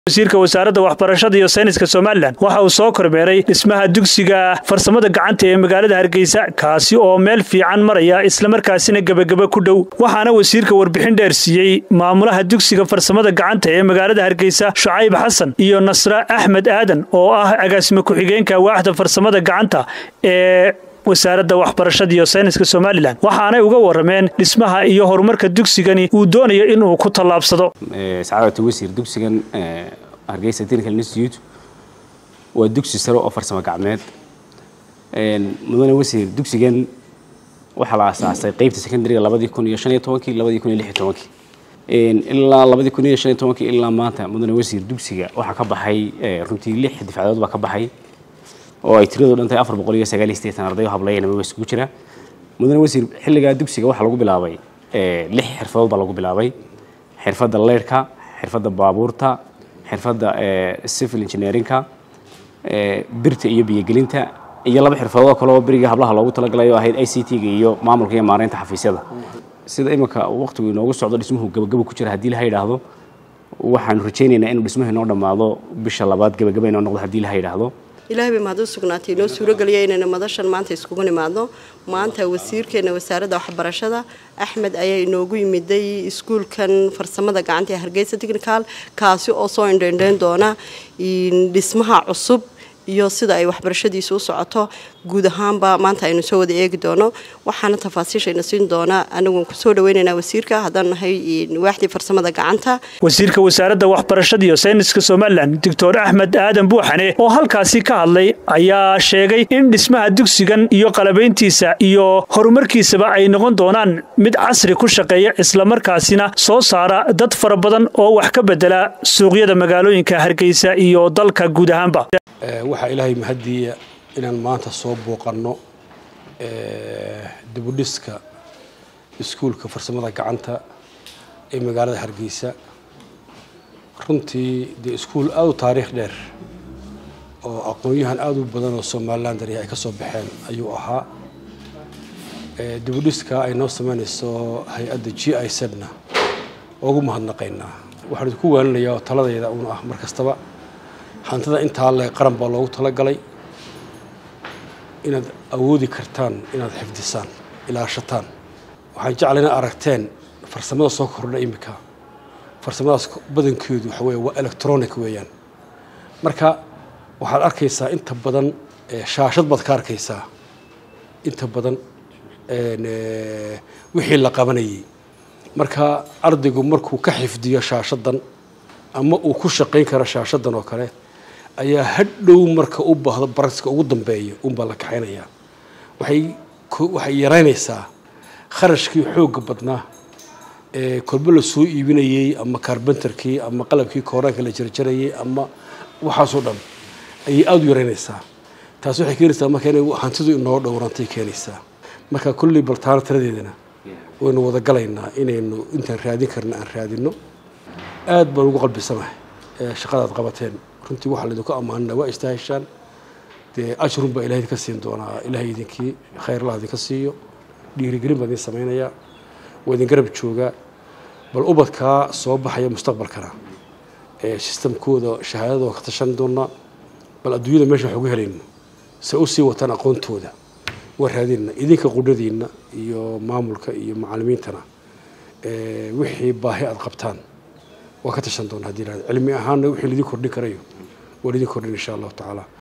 wasiirka wasaaradda waxbarashada iyo sayniska somalilan waxa uu soo kormeeray dhismaha dugsiga farsamada gacanta ee magaalada hargeysa kaasi oo meel fiican maraya islamarkaasina gebageba ku dhow waxaana wasiirka warbixin dheer siiyey maamulaha dugsiga farsamada gacanta ee magaalada hargeysa shucayb xasan iyo nasre axmed aadan oo ah agaasime ku-xigeenka waaxda farsamada gacanta ee wasaaradda waxbarashada iyo sayniska somalilan waxaanay uga warameen dhismaha iyo horumarka dugsigani uu doonayo inuu ku tallaabsado sacaadata wasiir dugsigan hargeysa technical institute waa dugsi sare oo farsamo gacmeed mudane wasiir dugsigan waxaa la aasaasay qeybta secondariga labadii kun iyo shan iyo tobankii labadii kun iyo lix iyo tobankii ilaa labadii kun iyo shan iyo tobankii ilaa maanta mudane wasiir dugsiga waxaa ka baxay runtii lix difcadood baa ka baxay oo ay tiradu dhan tahay afar boqol iyo sagaal iyo siddeetan arday oo hablayan amaba isugu jira mudane wasiir xilligaa dugsiga waxaa lagu bilaabay lix xirfadood baa lagu bilaabay xirfadda leyrhka xirfadda baabuurta xirfadda civil engineerinka birta iyo biyogelinta iyo laba xirfadood kale oo beriga hablaha loogu talagalay oo ahayd i c t-ga iyo maamulka iyo maareynta xafiisyada sida iminka waqtigu inoogu socdo dhismuhu gabagaba ku jira haddii laha yidhaahdo waxaanu rajaynaynaa inuu dhismuhu inoo dhammaado bisha labaad gabagaba inoo noqdo haddii laha yidhaahdo ilaahay bay mahad u sugnaatay inoo suurogeliya inayna madashan maanta iskugu nimaadno maanta wasiirkeena wasaaradda waxbarashada axmed ayaa inoogu yimiday iskuulkan farsamada gacanta ee hargeysa technical kaasi oo soo indheindheyn doona dhismaha cusub iyo sida ay waxbarashadiisu u socoto guud ahaanba maanta aynu soo wada eegi doono waxaana tafaasiishayna siin doonaa anaguan kusoo dhaweynaynaa wasiirka haddaan nahay waaxdii farsamada gacanta wasiirka wasaaradda waxbarashada iyo sayniska somalilan doctor axmed aadan buuxane oo halkaasi ka hadlay ayaa sheegay in dhismaha dugsigan iyo qalabayntiisa iyo horumarkiisaba ay noqon doonaan mid casri ku shaqeeya islamarkaasina soo saara dad fara badan oo wax ka bedela suuqyada magaalooyinka hargeysa iyo dalka guud ahaanba waxaa ilaahay mahadiya inaan maanta soo booqanno dibudhiska iskuulka farsamada gacanta ee magaalada hargeysa runtii dee iskuul aada u taariikh dheer oo aqoon-yahan aada u badan oo somalilan dari ay ka soo baxeen ayuu ahaa dibudhiska ay noo sameynayso hay-adda g i sedna ugu mahadnaqaynaa waxaan idinku waalinayaa oo taladayda uun ah mar kastaba hantida intaa le qaran baa loogu talagalay inaad awoodi kartaan inaad xifdisaan ilaashataan waxaan jeclay inaad aragteen farsamada soo kordha iminka farsamadaas badankeedu waxa wey waa electronic weeyaan marka waxaad arkaysaa inta badan shaashad baad ka arkaysaa inta badan wixii la qabanayay marka ardaygu markuu ka xifdiyo shaashadan ama uu ku shaqayn karo shaashadan oo kale ayaa hadhow marka u baahdo baragska ugu dambeeya unbaa la kaxaynayaa waxay waxay yaraynaysaa kharashkii xoogga badnaa ee kolbo la soo iibinayey ama carbenterkii ama qalabkii kooraanka la jarjarayay ama waxaasoo dhan ayay aada u yaraynaysaa taas waxay keenaysaa marka inay hantidu inoo dhowrantay keenaysaa marka kulley baltaano tiradeedana waynu wada galaynaa inaynu intaan raadin karna aan raadino aad baan ugu qalbisanahay shaqadaad qabateen runtii waxaa laydinku ammaanina waa istaaheshaan dee ajrun baa ilahay idinka siin doonaa ilahay idinkii khayrlah idinka siiyo dhiirigelin baa idin samaynayaa waa idin garab joogaa bal ubadkaa soo baxaya mustaqbalkana ee sistamkooda shahaadada waa ka tashan doonaa bal adduunyada meesha wax ugu helayno se u sii wataan aqoontooda waa raadinna idinka qudhadiinna iyo maamulka iyo macallimiintana wixii baahi aada qabtaan waa ka tashan doona hadii cilmi ahaanna wixii laidin kordhin karayo waa laidin kordhin insha allahu tacaala